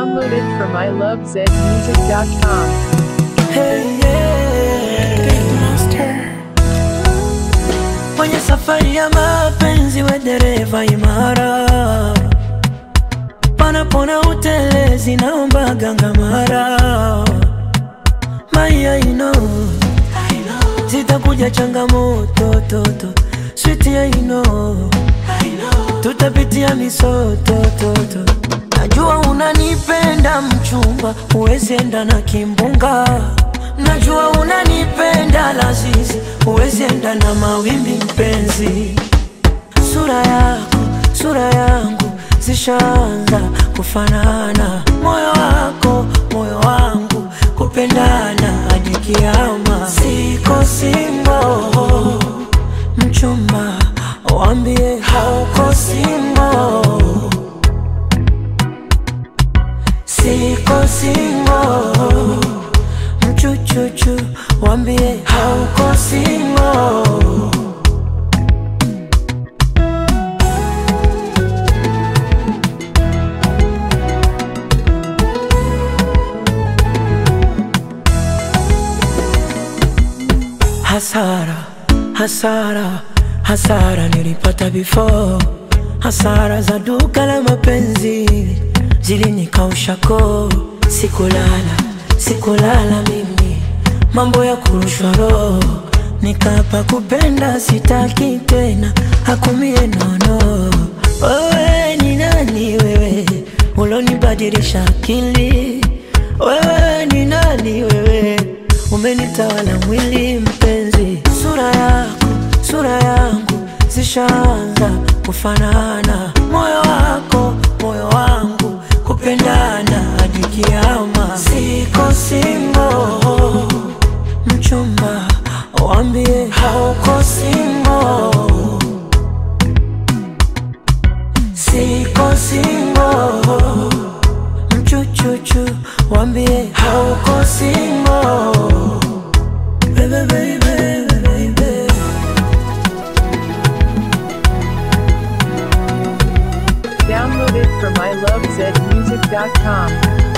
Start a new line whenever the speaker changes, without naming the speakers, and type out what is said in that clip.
Downloaded from ilovezmusic.com.
Hey, yeah. Kwenye safari ya mapenzi we dereva imara, panapona utelezi naomba ganga mara Maya ino zitakuja changamoto toto switi ya ino tutapitia misoto toto Najua unanipenda mchumba, huwezi enda na kimbunga. Najua unanipenda lazizi, huwezi enda na mawimbi mpenzi. Sura yako, sura yangu zishaanza kufanana, moyo wako, moyo wangu kupendana hadi kiama. Siko single, mchumba, waambie hauko single. Siko single Mchuchuchu Wambie hauko single Hasara, hasara, hasara nilipata before Hasara za duka la mapenzi zilinikausha koo Sikulala, sikulala mimi Mambo ya kurushwa roho Nikapa kupenda sitaki tena Hakumie nono Wewe ni nani wewe Ulonibadilisha akili Wewe ni nani wewe Umenitawala mwili mpenzi Sura yako, sura yangu Zishaanza kufanana Moyo wako, moyo wangu Kupendana hadi kiama Siko single Mchumba, wambie hauko single Siko single Mchuchuchu, wambie hauko single Baby, baby, baby, baby.
Downloaded from ilovezmusic.com.